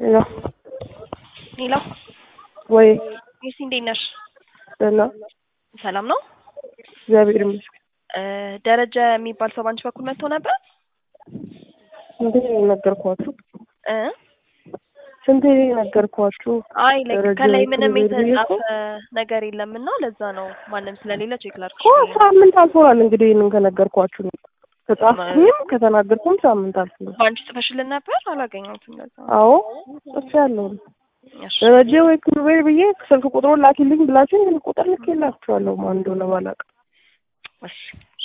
ሄሎ ሄሎ ወይ ሚስ እንዴት ነሽ? ደህና ሰላም ነው? እግዚአብሔር ይመስገን። እ ደረጀ የሚባል ሰው ባንቺ በኩል መጥቶ ነበር? ስንቴ ነገርኳችሁ? እ ስንቴ ነገርኳችሁ? አይ ላይክ ደረጀ ከላይ ምንም ክብር ብዬ የተጻፈ እኮ ነገር የለም እና ለዛ ነው ማንም ስለሌለ ቼክ ላድርግ እኮ ሳምንት አልፎናል። እንግዲህ ይህንን ከነገርኳችሁ ከጻፍኩኝም ከተናገርኩም ሳምንት አልፎናል። በአንቺ ጽፈሽልን ነበር? አላገኘሁትም። ለዛ ነው። አዎ ጽፌ ያለሁ እሺ ደረጀ ወይ ክሩቤል ብዬ ስልክ ቁጥሩን ላኪልኝ ብላችሁ ስልክ ቁጥር ልኬላችኋለሁ። ማን እንደሆነ ባላውቅም እሺ